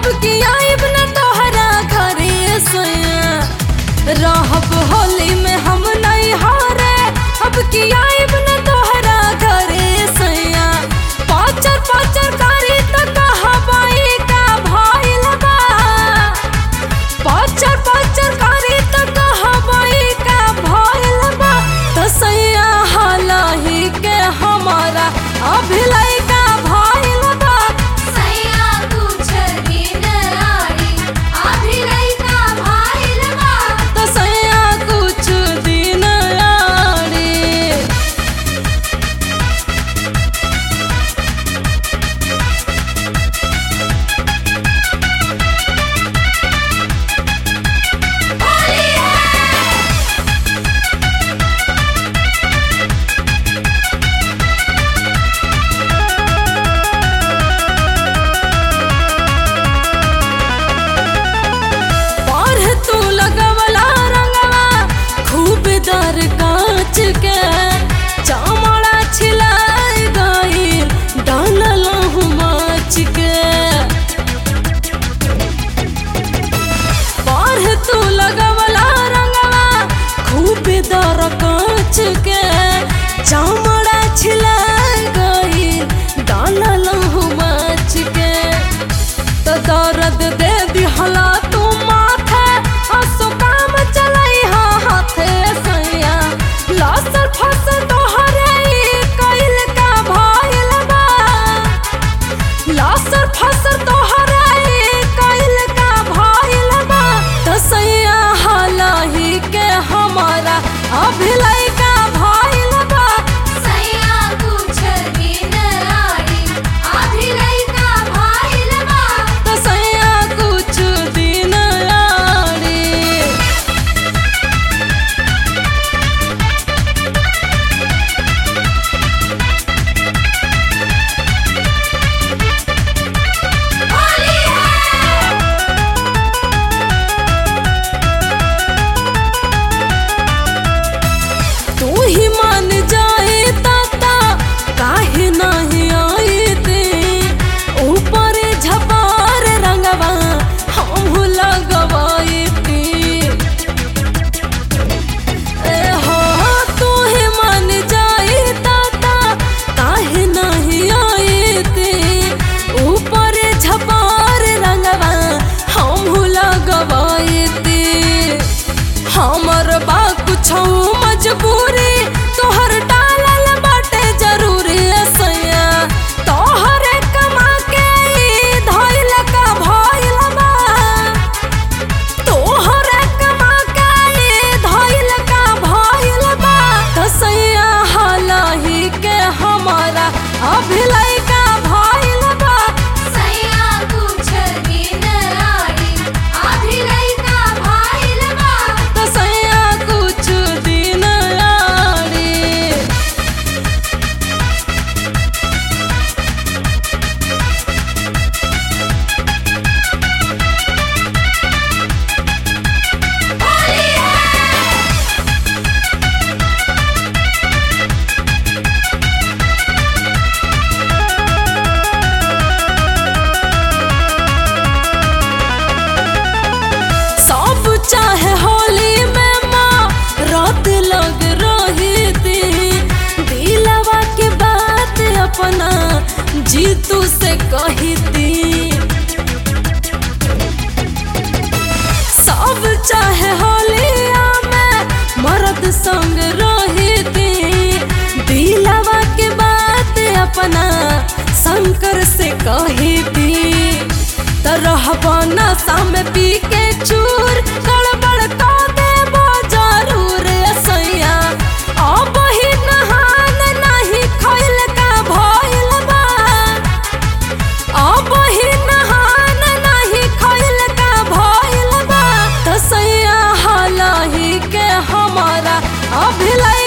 अब की आइब न तोहरा घरे सैया रहब होली में हम नहीं हारे अब की आइब न तोहरा घरे सैया पाचर पाचर कारी त कहबाई का भइल बा पाचर पाचर कारी त कहबाई का भइल बा त सैया हालाही के हमारा अभिलय का भइल बा सैया कुछ दिन आड़ी अभिनय का भाइल बा त सैया कुछ दिन आड़ी पढ़ तू लगवला रंगवा खूब दर कांच के चामड़ा छिलाई गईल डानल माच के पढ़ तू लगवला रंगवा खूब दर कांच के चामड़ा छिलाई गईल डानल माच के तो दर्द दे दिहला तू माथे हसो काम चलाई हा हाथे सैया लसर फसल तोहरे ई कइल का भइल बा लसर फसल तोहरे ई कइल का भइल बा तो सैया हालाही के हमारा अभिलय का भइल बा सैया कुछ दिन आड़ी अभिनय का भाइल बा तो सैया कुछ दिन आड़ी होली है तू ही मान जाए ताता काहे नहीं आए ते ऊपर झपार रंगवा हम लगवाए ते ए हो तू ही मान जाए ताता काहे नहीं आए ते ऊपर झपार रंगवा हम लगवाए ते हमर बा कुछ मजबूरी तोहर डालल बाटे जरूरी सैया तोहरे कमा के ई धइल का भइल बा तोहरे कमा के ई धइल का भइल बा त सैया हालाही के हमारा अभिलय का भइल बा सैया कुछ दिन आड़ी अभिनय का भाइल बा त सैया कुछ दिन आड़ी सब चाहे होली में माँ रात लग रही थी दिलवा के बात अपना जीतू से कही थी सब चाहे होलिया में मर्द संग रही थी दिलवा के बात अपना शंकर से कही थी तरह नशा में पी के चूर गड़बड़ का देबो जरूर सैया अब ही नहान नहीं खैल का भइल बा अब ही नहान नहीं खैल का भइल बा त सैया हालाही के हमारा अभिलय